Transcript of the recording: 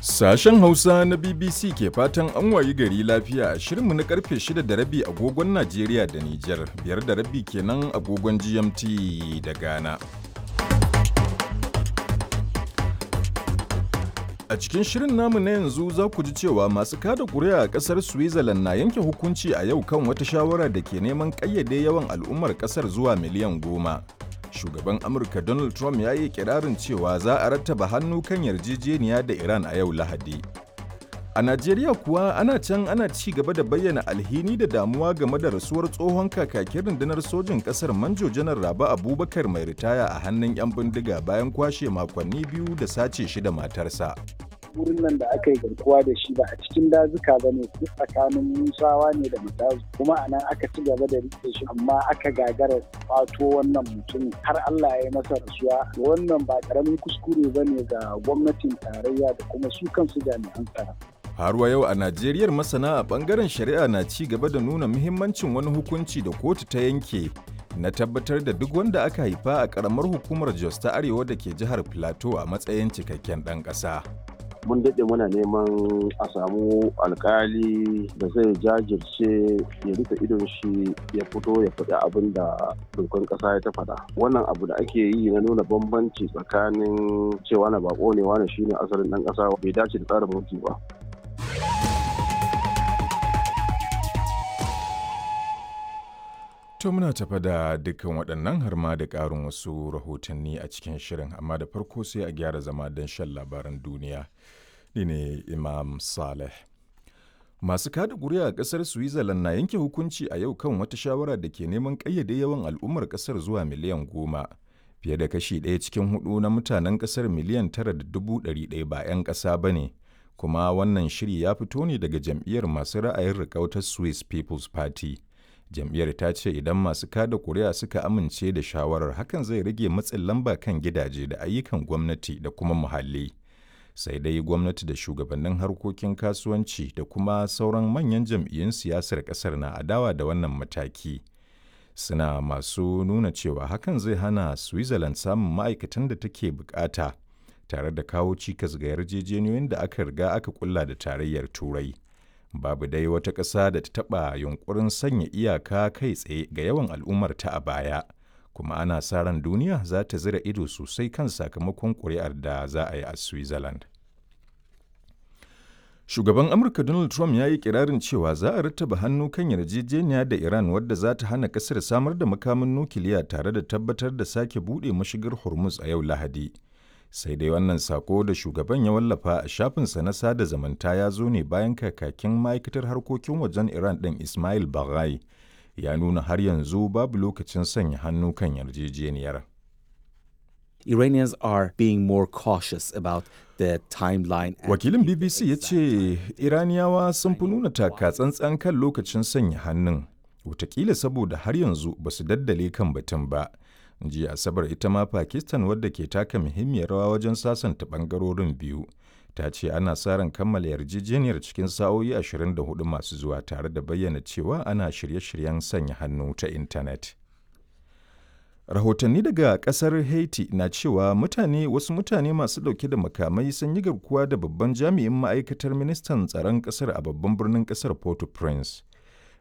Sashen Hausa na BBC ke fatan an wayi gari lafiya a shirinmu na karfe 6 da rabi agogon Najeriya da Nijar, biyar da rabi kenan agogon GMT da Ghana. A cikin shirin namu na yanzu za ku ji cewa masu kada kuri'a a ƙasar Switzerland na yanke hukunci a yau kan wata shawara da ke neman ƙayyade yawan al'ummar ƙasar zuwa miliyan goma. Shugaban Amurka Donald Trump ya yi kirarin cewa za a rattaba hannu kan yarjejeniya da Iran a yau Lahadi. A Najeriya kuwa ana can ana ci gaba da bayyana alhini da damuwa game da rasuwar tsohon kakakin rundunar sojin ƙasar Manjo Janar Rabi Abubakar mai ritaya a hannun 'yan bindiga bayan kwashe makonni biyu da sace shi da matarsa. wurin nan da aka yi garkuwa da shi ba a cikin dazuka ba ne tsakanin musawa ne da matazu kuma a nan aka ci gaba da rike shi amma aka gagara kwato wannan mutum har Allah ya yi masa rasuwa wannan ba karamin kuskure ba ne ga gwamnatin tarayya da kuma su kansu jami'an tsaro. Har wa yau a Najeriyar masana a bangaren shari'a na ci gaba da nuna muhimmancin wani hukunci da kotu ta yanke na tabbatar da duk wanda aka haifa a karamar hukumar Jos ta Arewa da ke jihar Plateau a matsayin cikakken ɗan ƙasa. mun daɗe muna neman a samu alkali da zai jajirce ya rufe idon shi ya fito ya faɗi abin da dokar ƙasa ya ta faɗa wannan abu da ake yi na nuna bambanci tsakanin cewa na bako ne wani shine asalin ɗan ƙasa bai dace da tsarin mulki ba To muna tafa da dukkan waɗannan har ma da ƙarin wasu rahotanni a cikin shirin amma da farko sai a gyara zama don shan labaran duniya. Ni ne Imam Saleh. Masu kada ƙuri'a a ƙasar Switzerland na yanke hukunci a yau kan wata shawara da ke neman ƙayyade yawan al'ummar ƙasar zuwa miliyan goma. Fiye da kashi ɗaya cikin hudu na mutanen ƙasar miliyan tara da dubu ɗari ɗaya ba 'yan ƙasa ba ne. Kuma wannan shiri ya fito ne daga jam'iyyar masu ra'ayin riƙautar Swiss People's Party. jam'iyyar ta ce idan masu kada kuri'a suka amince da shawarar hakan zai rage matsin lamba kan gidaje da ayyukan gwamnati da kuma muhalli sai dai gwamnati da shugabannin harkokin kasuwanci da kuma sauran manyan jam'iyyun siyasar kasar na adawa da wannan mataki suna masu nuna cewa hakan zai hana switzerland samun ma'aikatan da take bukata tare da kawo cikas ga yarjejeniyoyin da aka riga aka kulla da tarayyar turai babu dai wata ƙasa da ta taɓa yunkurin sanya iyaka kai tsaye ga yawan al'ummarta a baya kuma ana sa ran duniya za ta zira ido sosai kan sakamakon ƙuri'ar da za a yi a switzerland shugaban amurka donald trump ya yi kirarin cewa za a rattaba hannu kan yarjejeniya da iran wadda za ta hana ƙasar samar da makamin nukiliya tare da tabbatar da sake buɗe mashigar hormuz a yau lahadi sai dai wannan sako da shugaban ya wallafa a shafinsa na sada zamanta ya zo ne bayan kakakin ma'aikatar harkokin wajen iran ɗin ismail baghai ya nuna har yanzu babu lokacin sanya hannu kan yarjejeniyar Iranians are being more cautious about the timeline. Wakilin BBC ya ce Iraniyawa sun fi nuna taka tsantsan kan lokacin sanya hannun, watakila saboda har yanzu ba su daddale kan batun ba. jiya asabar ita ma pakistan wadda ke taka muhimmiyar rawa wajen sasanta bangarorin biyu ta ce ana sa ran kammala yarjejeniyar cikin sa'o'i 24 masu zuwa tare da bayyana cewa ana shirye-shiryen sanya hannu ta intanet rahotanni daga kasar haiti na cewa mutane wasu mutane masu dauke da makamai sun yi garkuwa da babban jami'in ma'aikatar ministan tsaron kasar a babban birnin kasar port-au-prince